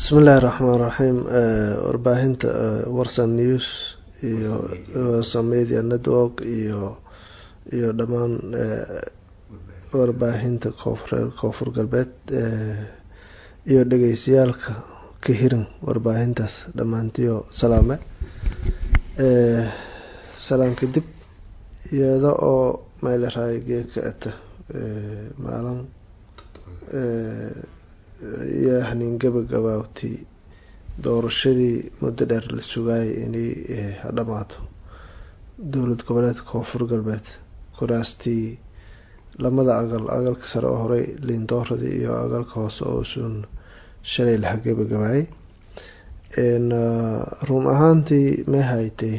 bismi illaahi raxmaan raxiim warbaahinta warsan news iyo warsan media network iyo iyo dhammaan warbaahinta koonfureer koonfur galbeed iyo dhegeystayaalka ka hirin warbaahintaas dhammaantiyo salaame salaan kadib iyada oo meelaraay geeka ata maalin iyo haniin gabagabaawtii doorashadii muddo dheer la sugaayay inay hadhamaato dowlad goboleedka koonfur galbeed kuraastii lamada aqal aqalka sare oo horey liindooradii iyo aqalka hoose oo suun shalay laha gabagabaayay run ahaantii may haytay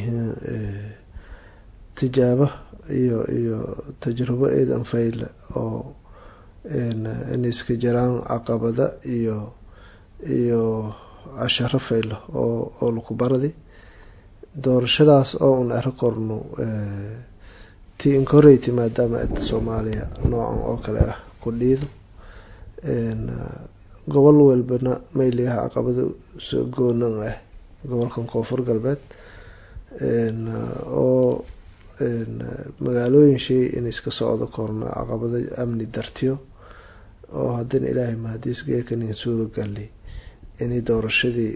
tijaabo iyo iyo tajrubo eedan fayle oo inay iska jiraan caqabada iyo iyo casharo faylo oo oo laku baradi doorashadaas oo un ero korno ti inkoreyty maadaama eda soomaaliya noocan oo kale ah ku dhiido gobol walbana mayligaha caqabada goonan ah gobolkan koonfur galbeed oo magaalooyin shay in iska socdo korno caqabado amni dartiyo oo haddana ilaahay mahadiis geekanin suuragali inay doorashadii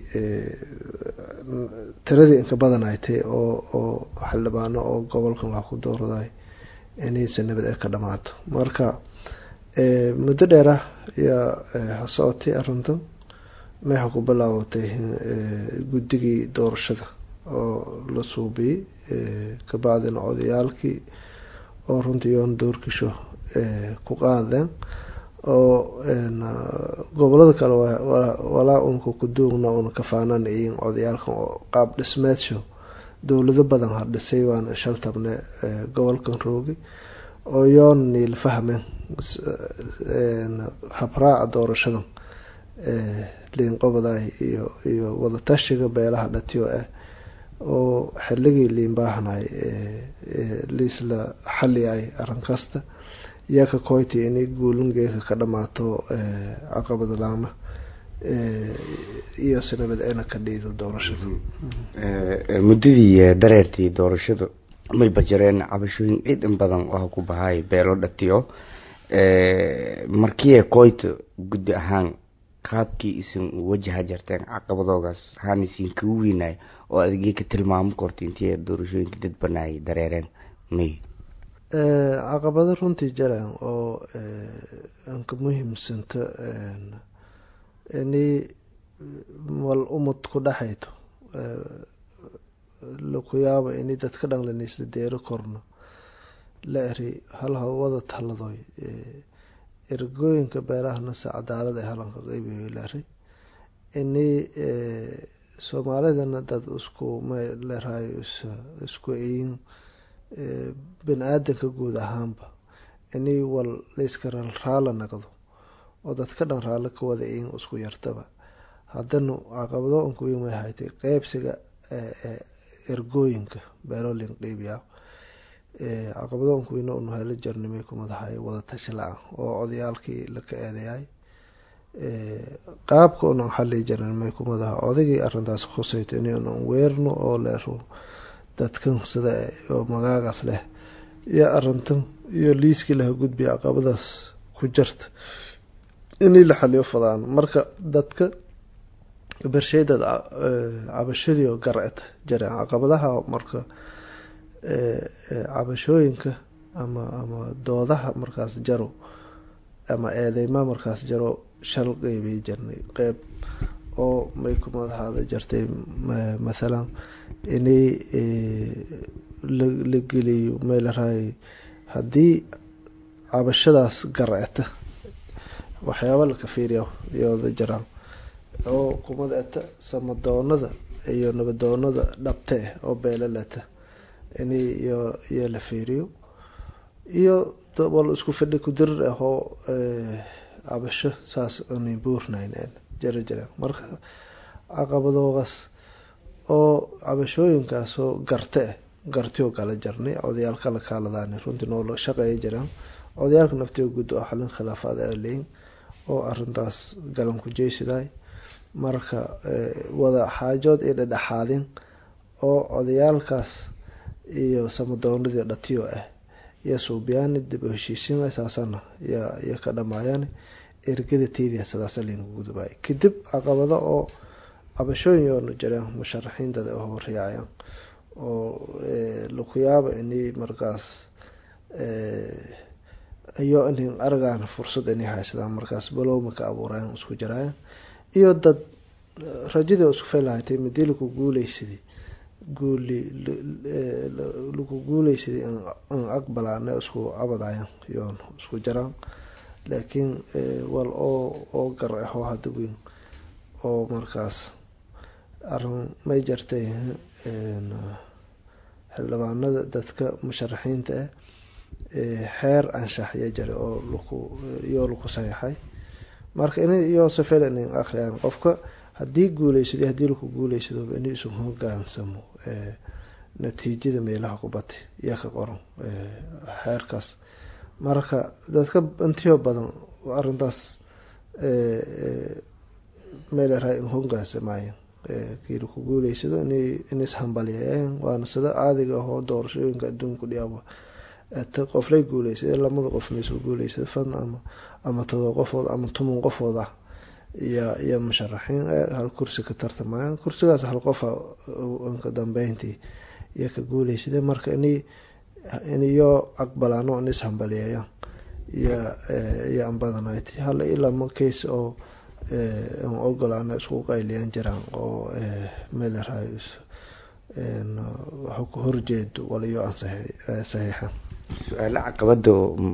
tiradii inka badan ay tay oo oo xildhibaano oo gobolkan laha ku dooraday inaysa nabad ee ka dhamaato marka muddo dheer ah ayaa hasocotay arrintan meexa ku bilaabatay guddigii doorashada oo la suubiyey kabacdina odayaalkii oo runtii yoon doorkisho ku qaadeen oo gobolada kale walaa unka kuduugna una kafaanana iyin odayaalkan oo qaab dhismeedsho dowlado badan ha dhisay waana shaltabne gobolkan roogi oo yoon niil fahmeen habraaca doorashadan liinqobaday iyo iyo wadatashiga beelaha dhatiyo ah oo xilligii liinbaahanay liisla xaliyay arrin kasta iyo ka koyti inay guulingeeka ka dhamaato caqabada laama iyo sinabad eena ka dhiido doorashada muddadii dareertii doorashadu may bajareen cabashooyin ciid in badan oo ku bahay beelo dhatiyo markiie koyta guddi ahaan qaabkii isin wajaha jarteen caqabadoogaas waxaan isin kagu weynay oo adigii ka tilmaamo korta intii doorashooyinka dad banaayay dareereen may caqabado runtii jaraan oo anka muhiimsanta inay wal umad ku dhexayto laku yaabo inay dadka dhanlan isla deero korno la eri hal hawada taladoy ergooyinka beerahana se cadaalad ay halanka qeybiyo la eri inay soomaalidana dad isku mleerayo isku eyin bini aadanka guud ahaanba inay wal layska raala naqdo oo dadka dhan raallo ka wada eyin isku yartaba haddana caqabado unka weyn way haytay qeybsiga ergooyinka beeloolinka qeybiyaa caqabado unka weyne unu helo jarnimay ku madahay wadatashi la-an oo odayaalkii laka eedeyaay qaabka unan xali jarnimay ku madaha odaygii arintaas khusayto inunan weerno oo leero dadkan sida oo magaagaas leh iyo arintan iyo liiskii laha gudbiya caqabadaas ku jarta inay la xaliyo fadaan marka dadka bersheydad cabashadii oo garced jareen caqabadaha marka cabashooyinka ama ama doodaha markaas jaro ama eedeyma markaas jaro shal qeybay jarnay qeyb oo may ku madahaada jartay mathalan inay la geliyo meelaraay haddii cabashadaas garceta waxyaaba laka fiiriya iyooda jaraan oo kumada eta samadoonada iyo nabadoonada dhabte ah oo beelalata inay iyo iyo la fiiriyo iyo wal isku fidhi kudirir ah oo cabasho saas unay buurnayn jara jiraan marka caqabadoogaas oo cabashooyinkaasoo garte ah gartioo kala jarnay odayaalka la kaaladaan runtii noola shaqeeya jiraan odayaalka naftiga guud oo xalin khilaafaad a leyin oo arintaas galan ku jeysiday marka wada xaajood iyo dhedhexaadin oo odayaalkaas iyo samadoonadii dhatiyo ah iyo suubyaani dib u heshiisiin saasana iyo ka dhamaayaan ergada teydia sidaasa laynagu gudubay kadib caqabado oo cabashooyin yoona jireen musharaxiintada oo horyaacayaan oo laku yaaba inay markaas iyo in argaan fursad inay haysadaan markaas balowma ka abuurayan isku jiraayan iyo dad rajadii isku faylahatay midii laku guuleysaday guuli laku guuleysaday an aqbalaana isku cabadayan yoon isku jiraan laakiin wal oo oo gar ah oo hada weyn oo markaas arin may jartay xildhibaanada dadka musharaxiinta ah xeer anshax ya jira oo laku iyoo laku saxiixay marka in iyoo safel in akhriyaan qofka haddii guuleysado haddii laku guuleysado in isu hogaansamo natiijada meelaha kubati iyo ka qoran xeerkaas marka dadka intiyo badan arintaas meelera in hogaansamaayan kii laku guuleysado in ishambaliyeeyaan waana sida caadiga ahoo doorashooyinka adduunku dhiyaaba qoflay guuleysada lamada qofna isku guuleysada fan ama ama todoba qofood ama toban qofood ah iyo iyo musharaxiin hal kursi ka tartamayaan kursigaas hal qofa ka dambeyntii iyo ka guuleysada marka in iniyo aqbalaano in ishambaliyeeyaan iyo iyo anbadanat hala ilama case oo an ogolaana isku qayliyaan jiraan oo meelerahay horjeedo waliyo aan saxiixan su-aalo caqabada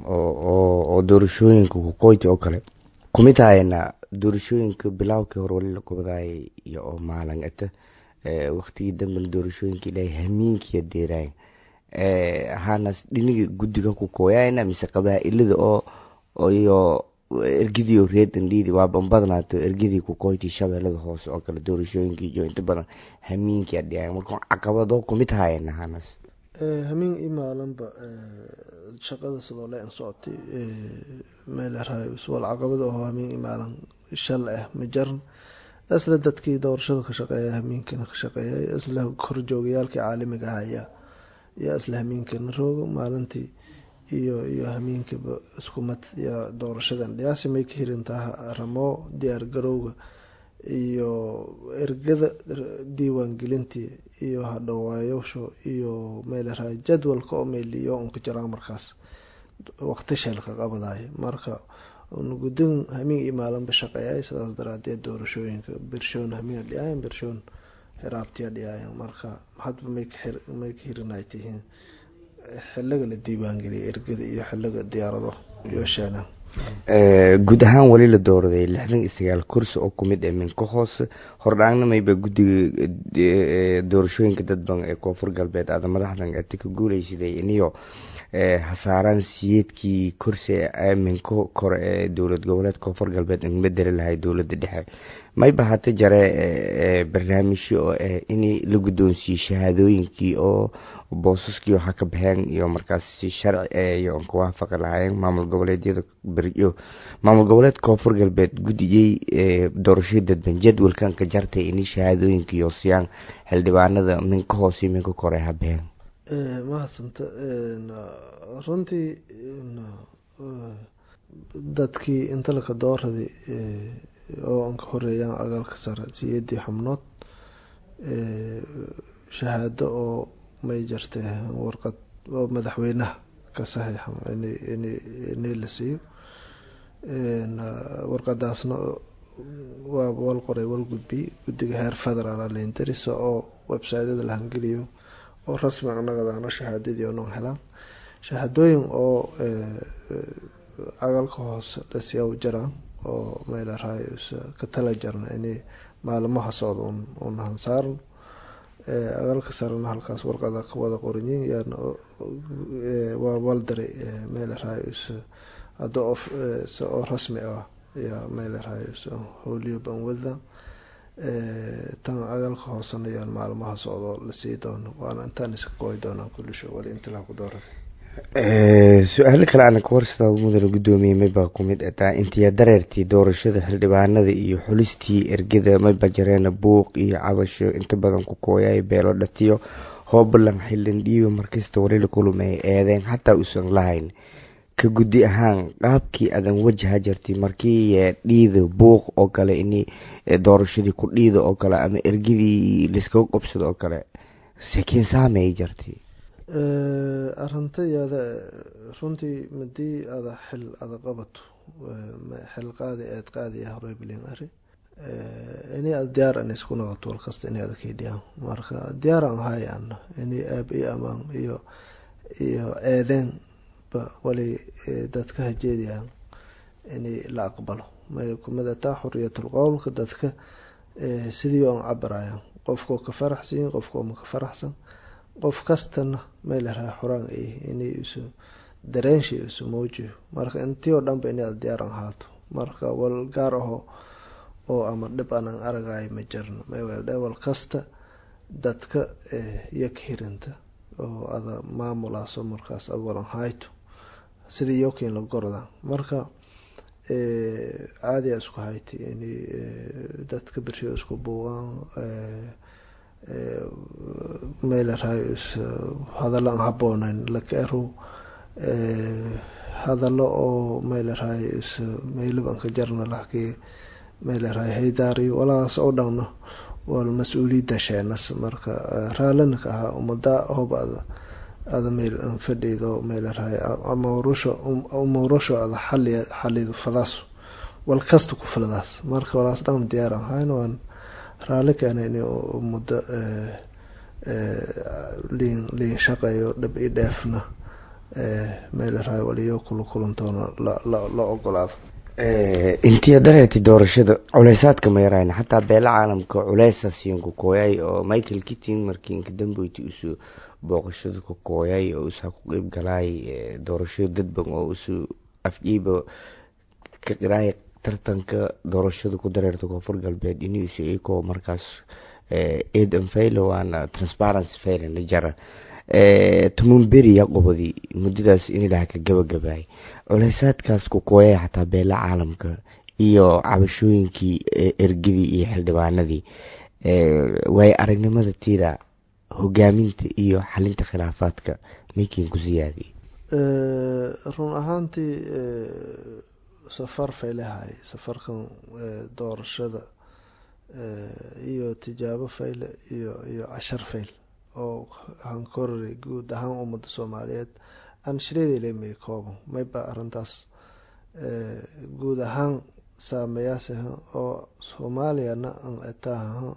oo doorashooyinka kuqoyti oo kale kumid hayana doorashooyinka bilaawkii hore wali la gobadaayay iyo oo maalin ata waqtigii dambena doorashooyinka ilaahay hamiinkiya deeraay hanas dhiniga guddiga ku kooyayna mise qabaa-ilada oo iyo ergidii reedan liidi waa banbadnaato ergidii kuqoyti shabeellada hoose oo kale doorashooyinkii iyo inta badan hamiinkia dhiyaay marka caqabado kumid hayana hanas hamiin i maalinba shaqada sidoo le an socotay meelerahay wal caqabada aho hamiin i maalin shal ah ma jaran isla dadkii doorashada ka shaqeeya hamiinkana ka shaqeeyay isla horjoogayaalkii caalamiga ahaya yaa isla hamiinkana roogo maalintii iyo iyo hamiinkiiba iskumad yaa doorashadan dhiyaasi may ka hirintaa ramoo diyaar garowga iyo ergada diiwaangelintii iyo hadhawaayosho iyo meelerahay jadwalka oo meeliyo un ka jiraan markaas waqti sheelka qabadayo marka gudin hamiin iyo maalinba shaqeeyay sidaas daraadeed doorashooyinka birshoon hamiin dhiyaayan birshoon xiraabtiya dhiyaayan marka hadba may may ka hirinay tihiin xiliga la diiwaangeliya ergada iyo xiliga diyaarado iyo sheelan guud ahaan weli la dooraday lixdan iyo sagaal kursi oo kumid ee minka hoose hordhaangnamayba guddiga doorashooyinka dadban ee koonfur galbeed aada madaxdan ati ka guuleysaday iniyo hasaaraan siyeedkii kursi minka kore ee dowlad goboleed koonfur galbeed bedeli lahay dowlada dhexe mayba hata jare barnaamijyo oo ah in la guddoonsiiyey shahaadooyinkii oo boosaskii waxa ka baxeen iyo markaas sharci iyo ka waafaqi lahaayeen maamul goboleedyada beryo maamul goboleed koonfur galbeed guddigay doorashadii dadban jadwalkan ka jartay in shahaadooyinka iyo siyaan xildhibaanada minka hoose iyo minka kore ha baxeen mahadsanta runtii dadkii inta laka dooraday oo an ka horeeyaan agaalka sare siyeedii xubnood shahaado oo may jartay warqad oo madaxweynaha ka saxiixan inay la siiyo warqadaasna waa wal qoray wal gudbiyey guddiga heer federaal lendarisa oo websytyada la hangeliyo oo rasmi anagadaano shahaadadii oo non helaan shahaadooyin oo agaalka hoose lasiyaw jiraan oo meelarahay ka tala jarna inay maalimaha socda un hansaaran agaalka sarena halkaas warqada wada qoranyiin yaana waa waldaray meelarahay hadda oo rasmi ah yaa meelarahay howliyo banwada tan agaalka hoosena yaan maalimaha socdo lasii doono waana intaan iska gooy doonaan kulisho wali intilaa ku dooratay su-aalo kale ana ka warsada mudana guddoomiye maybaa ku mid ataa intiya dareertii doorashada xildhibaanada iyo xulistii ergada mayba jareena buuq iyo cabasho inta badan ku kooyay beelo dhatiyo hoobalan xildhan dhiiba markasta warila kulumay eedeen xataa uusan lahayn ka guddi ahaan qaabkii adan wajaha jirtay markii dhiida buuq oo kale in doorashadii ku dhiida oo kale ama ergadii layskaga qobsada oo kale sekiin saamay jirtay arintayada runtii madii ada xil ada qabato xil qaadi eed qaadiya horey bilin ari ini ad diyaar an isku noqoto walkasta ini ada kaydhiyaan marka diyaar aan hayaan ini aab iyo amaan iyo iyo eedeen ba wali dadka hajeediyaan ini la aqbalo may kumadataa xuriyatul qowlka dadka sidii aan cabirayaan qofkoo ka faraxsanyin qofkoo ma ka faraxsan qof kastana may la raha xoraan ay inay isu dareenshi isu muujiyo marka intii oo dhanba inay diyaar aan haato marka wal gaar aho oo ama dhib aanan aragayo ma jirno maywelde wal kasta dadka iyo ka hirinta oo ada maamulaaso markaas ad walan hayto sidii yokiin la gorda marka caadiya isku hayti in dadka bershiyo isku buuqaan meelarahay hadallo aan habooneyn lakaerow hadallo oo meelarahay meylab aan ka jarna lahkii meelarahay haydaariyo walaas oo dhanno wal mas-uuliyadda sheenas marka raallina ka ahaa umada hob ada ada meel aan fadhido meelarahay amawrusho umawrusho ada xali xalido fadaas wal kasta ku filadaas marka walaas dhan diyaar aan hayn waan raalli keena in muddo liin liin shaqeeyo dhib i dheefna meelarahay waliyo kula kulantoona la ogolaado intiya dareerti doorashada culeysaadka ma yarayna xataa beela caalamka culeysa siin ku kooyay oo michael kitting markii inka dambeyti usu booqashada ku kooyay oo usaa ku qeyb galaay doorashada dadban oo usu afjiiba ka qiraay tartanka doorashada ku dareerta koonfur galbeed inuusu iko markaas eedan faylo waana transparency faylana jara tumunberiya qobodi muddadaas inilaha ka gabagabaay culeysaadkaas ku kooyay xataa beela caalamka iyo cabashooyinkii ergadii iyo xildhibaanadii waayo aragnimada tiida hogaaminta iyo xalinta khilaafaadka ninkiin ku siyaadiy run ahaantii safar faylehay safarkan doorashada iyo tijaabo fayle iyo iyo cashar fayl oo hankorari guud ahaan ummadda soomaaliyeed aan shiryadelemay kooban mayba arintaas guud ahaan saameyaasah oo soomaaliyana an etaaha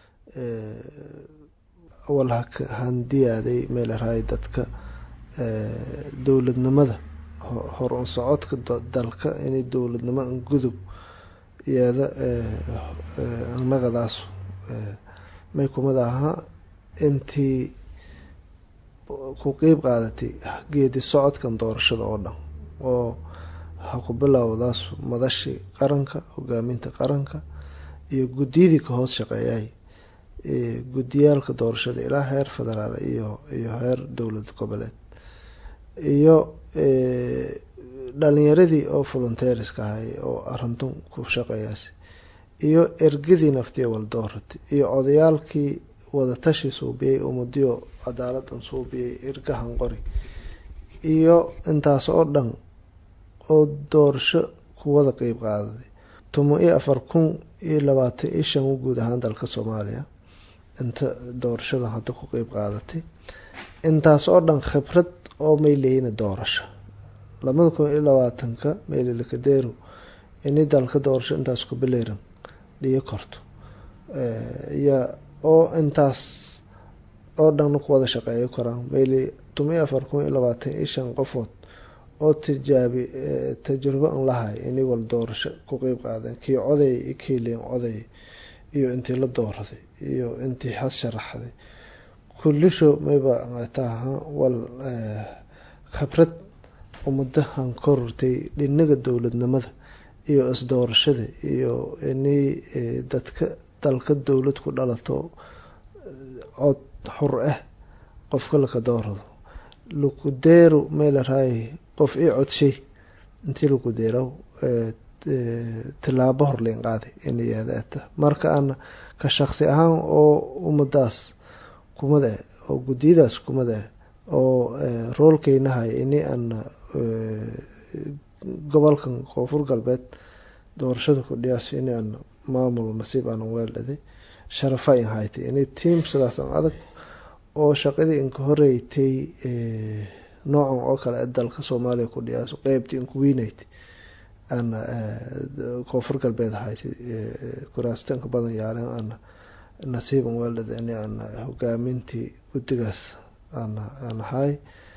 wal handiyaaday meelarahay dadka dowladnimada hor un socodka dalka inay dowladnimo an gudub iyada annagadaas may kumid ahaa intii ku qeyb qaadatay geedi socodkan doorashada oo dhan oo ha ku bilowdaas madashii qaranka hogaaminta qaranka iyo guddiyadii ka hoos shaqeeyay guddiyaalka doorashada ilaa heer federaal iyo iyo heer dowlad goboleed iyo dhalinyaradii oo volunteeriska ahay oo arintun ku shaqeeyaas iyo ergadii naftiya waldooratay iyo odayaalkii wadatashi suubiyey umadiyo cadaaladan suubiyey ergahan qori iyo intaas oo dhan oo doorasho kuwada qeyb qaadaday tumo iyo afar kun iyo labaatan iyo shan guud ahaan dalka soomaaliya inta doorashada hadda ku qeyb qaadatay intaas oo dhan khibrad oo may leyina doorasho labada kun iyo labaatanka meylilakadeeru ini dalka doorasho intaas ku bileeran dhiyo korto ya oo intaas oo dhanna ku wada shaqeeyo karaan mayli tumiyo afar kun iyo labaatan iyo shan qofood oo tijaabi tajrubo an lahay ini wal doorasho ku qeyb qaadeen kii coday iyo kii leen coday iyo intii la dooraday iyo intii has sharaxday kullisho mayba taha wal khibrad ummadahan korortay dhinaga dowladnimada iyo isdoorashada iyo inay dadka dalka dowlad ku dhalato cod xur ah qofka laka doorado laku deero meelaraay qof ii codshay intii laku deeraw tilaabo horleyn qaaday inayeedaata marka ana ka shaqsi ahaan oo ummadaas kumada eh oo guddiyadaas kumada eh oo roolkeynahay ini ana gobolkan koonfur galbeed doorashada kudhiyaas ini ana maamul nasiib aanan weeldhaday sharafa in haytay ini tiam sidaas an adag oo shaqadii inka horeytay noocan oo kale ee dalka soomaaliya ku dhiyaaso qeybtii inku weyneytay ana koonfur galbeed haytay kuraastanka badan yaaleen ana nasiiban weeldhada ini ana hogaamintii guddigaas ana aan ahay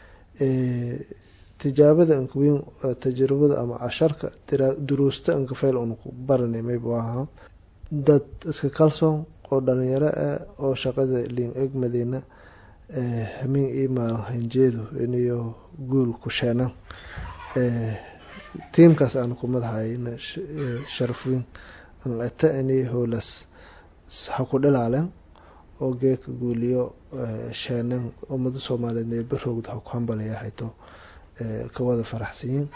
tijaabada inka weyn tajribada ama casharka duruusta inka fayl un ku baranay mayba ahaa dad iska kalsoon oo dhalinyaro ah oo shaqada liin egmadeyna hamiin ii maalin hanjeedu iniyo guul ku sheenan tiimkaas aan ku madaxayna sharaf weyn an ata ini howlaas ha ku dhilaaleen oo geeka guuliyo sheenan ummada soomaaliyeed meelbaroogda ha ku hambalaya hayto kawada faraxsanyiin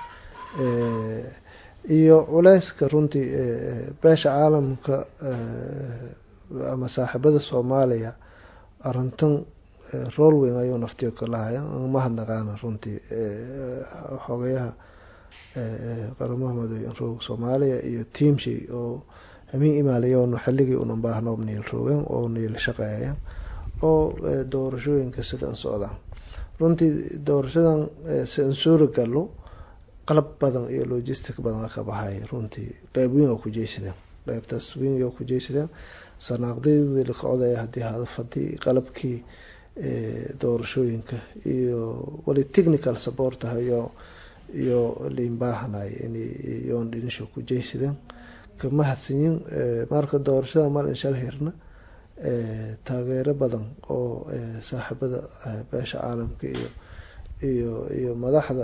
iyo culeyska runtii beesha caalamka ama saaxiibada soomaaliya arintan rool weyn ayuu naftiyo kalahaya mahadnaqaana runtii xogayaha qaramaha madoobe roog soomaaliya iyo tiamshay oo hamiin imaalayoon xilligii unan baahnoob niil roogeen oo niil shaqeeya oo doorashooyinka sidan socdaan runtii doorashadan si an suura galo qalab badan iyo logistic badan ka baxay runtii qeyb weyn oo ku jeysadeen qeybtaas weyn oo ku jeysadeen sanaaqdadii la kocodaya haddii hadafadii qalabkii doorashooyinka iyo wali technical support ah iyo iyo liin baahanay inyoon dhinisho ku jeysadeen kama hadsanyin marka doorashada mal inshal hirna taageero badan oo saaxiibada beesha caalamka iyo iyo iyo madaxda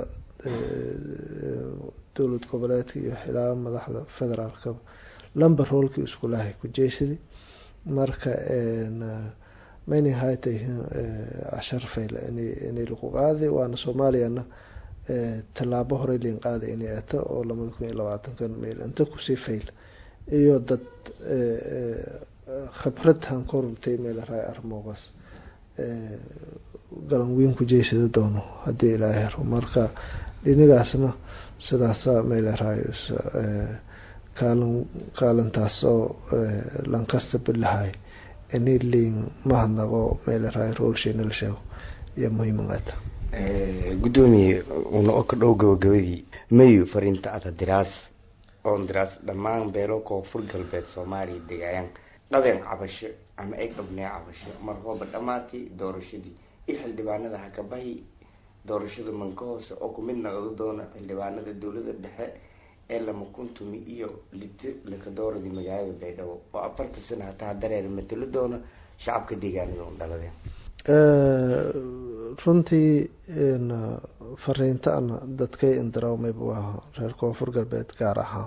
dowlad goboleedka iyo xilaa madaxda federaalkaba lamber roolkii iskulahay ku jeysadi marka mayna haytay cashar fayl inay lagu qaaday waana soomaaliyana tallaabo horey liin qaaday inay ato oo labada kun iyo labaatankan meel inta kusii fayl iyo dad khibrad han korurtay meel raay armoogaas galan weyn ku jeysada doono haddii ilaahay hero marka dhinigaasna sidaasa meel raayo kaalin kaalintaas oo lankasta bilahay ini liin mahadnaqo meel raayo roolsheena la sheego iyo muhiimaqata guddoomiye una oo ka dhow gabagabadii mayu fariinta ada diraas oon diraas dhammaan beelo koonfur galbeed soomaaliya degaayaan dhabeen cabasho ama eg dhabnee cabasho mar hooba dhammaatay doorashadii iyo xildhibaanada hakabahi doorashada manka hoose oo kumid noqdo doona xildhibaanada dowlada dhexe ee lama kuntumi iyo lito lakadooradii magaalada baydhabo oo afarta sana hataa dareer matalo doona shacabka deegaanada un dhaladeen runtii fariinta ana dadkay indaraawmaybu ahaa reer koonfur galbeed gaar ahaan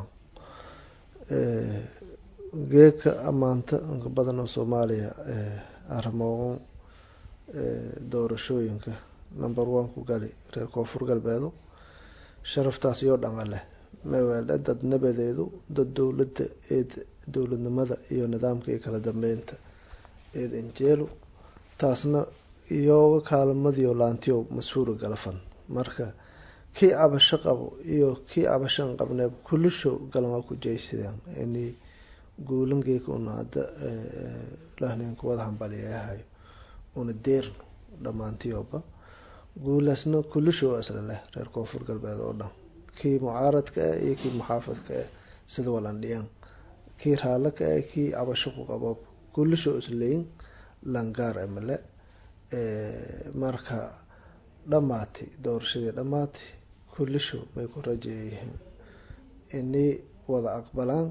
geeka ammaanta inka badan oo soomaaliya arimoogan doorashooyinka number one ku gali reer koonfur galbeedu sharaftaas iyo dhanqa leh maweeldhe dad nabadeedu dad dowladda eed dowladnimada iyo nidaamka iyo kala dambeynta eed injeelu taasna iyooga kaalmadiyo laantiyo mas-uula galafan marka kii cabasho qabo iyo kii cabashaan qabneeb kulisho galmaa ku jeysadaan ini guulangeeka una hadda lahneenka wada hambaliyahayo una deerno dhammaantiyooba guulaasna kulisho isla leh reer koonfur galbeed oo dhan kii mucaaradka ah iyo kii muxaafadka ah sida walandhiyaan kii raalo ka ah kii cabasho ku qaboob kulisho isleyin langaar emale marka dhammaatay doorashadii dhammaatay kulisho may ku rajeeyihiin inay wada aqbalaan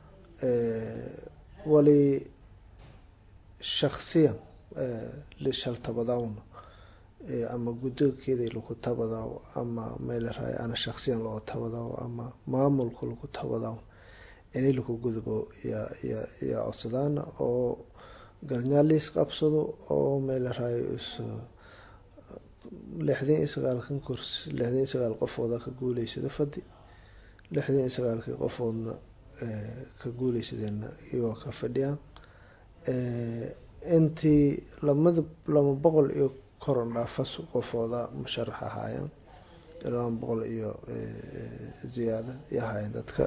wali shaksiyan lishaltabadawna ama guddoonkeedii lagu tabadaw ama meelaraay ana shaksiyan loo tabadaw ama maamulka lagu tabadaw inay lagu gudbo yaa ya yaa codsadaana oo galnyaaliis qabsado oo meelaraay is lixdan iyo sagaalkan kursi lixdan iyo sagaal qofooda ka guuleysada fadhi lixdan iyo sagaalkii qofoodna ka guuleysadeenna iyagoo ka fadhiyaan intii lamada laba boqol iyo koron dhaafas qofooda musharax ahaayeen laba boqol iyo ziyaada iyo ahaayeen dadka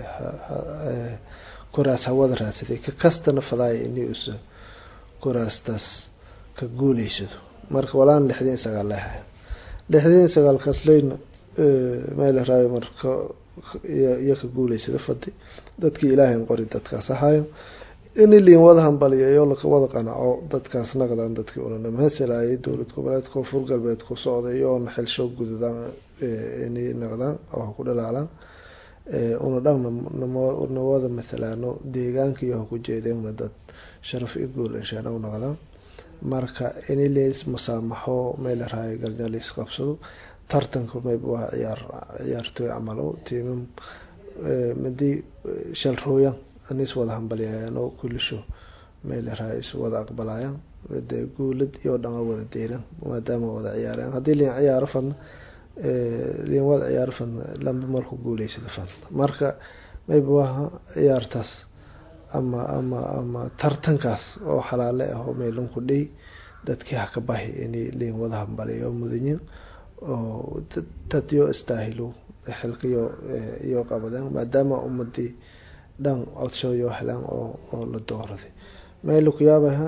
kuraas hawada raadsaday ka kastana fadaaya inay usa kuraastaas ka guuleysado marka walaan lixdan iyo sagaal leehay lixdan iyo sagaalkaas leyna meel raayo marka iyo ka guuleysada fadhi dadkii ilaahayn qori dadkaas ahaayo in liin wada hambaliyayo wada qanaco dadkaas naqdaan dadkii ulana mahasalayay dowlad goboleed koonfur galbeed ku socday oona xilshoog gududaan inay naqdaan oo ku dhalaalaan una dhan nawada masalaano deegaanka iyo ku jeedeenna dad sharaf i guul inshaan u naqdaan marka ini leys musaamaxo meel raayo galnyalis qabsado tartanka mayb waa ciyaar ciyaartooy camalo tiimam madii shalrooyan anis wada hambaliyayaan oo kulisho meel raayo is wada aqbalayaan dee guulad iyo dhama wada deyran maadaama wada ciyaarayaan haddii liin ciyaaro fadna liin wada ciyaaro fadna lamba marku guuleysada fadna marka mayb waaha ciyaartaas ama ama ama tartankaas oo xalaale ah oo meelunku dhey dadkii haka bahi inay liin wada hambaliyo mudanyin oo dadyo istaahilo xilkayo iyo qabadeen maadaama ummadii dhan codshoyo helaan oo oo la dooraday meel ku yaabaha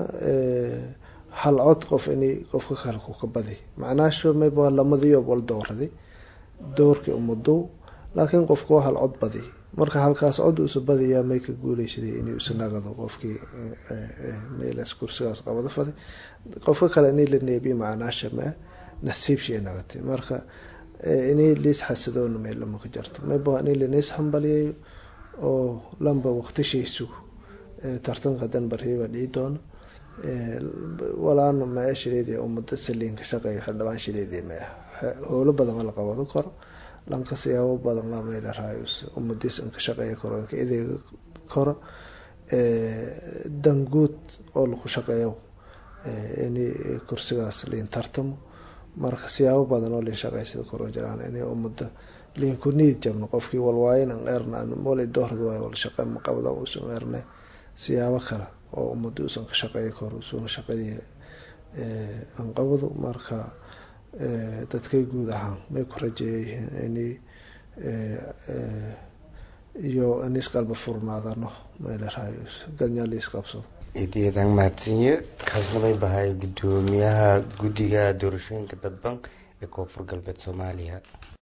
hal cod qof inay qofka kale ku ka badi macnaasho mayb waa lamadiyo wal dooraday doorkii ummadow laakiin qofka waa hal cod badi marka halkaas cod uusa badiyaa may ka guuleysaday inay usa naqado qofkii meelaas kursigaas qabado faday qofka kale inay la neebiye macnaasha maa nasiibshii naqatay marka inay liis xasidoona meel lama ka jarto mayba inay laniis hambaliyayo oo lamba waqtishiisu tartanka danbarhiiba dhii doono walaana maa shileedii ummada saliinka shaqeeyo xildhibaan shileedii maya howlo badan la qabado karo lanka siyaabo badan la meel raayus ummadiis inka shaqeeya karo inka ideega karo danguud oo lagu shaqeeyo inay kursigaas liin tartamo marka siyaabo badan oo liin shaqeysada karo jiraan inay ummada liin ku niid jabno qofkii walwaayin an eerna wali doorad waayo wal shaqe ma qabda uusan eerne siyaabo kale oo ummada uusan ka shaqeeyi karo usuuna shaqadii aan qabado marka dadkay guud ahaan may ku rajeeyayihiin inay iyo inis qalba furnaadano meelarahayo galnyaaliis qabsado idiyadan mahadsanyo kaasnabay bahay gudoomiyaha guddiga doorashooyinka dadban ee koonfur galbeed soomaaliya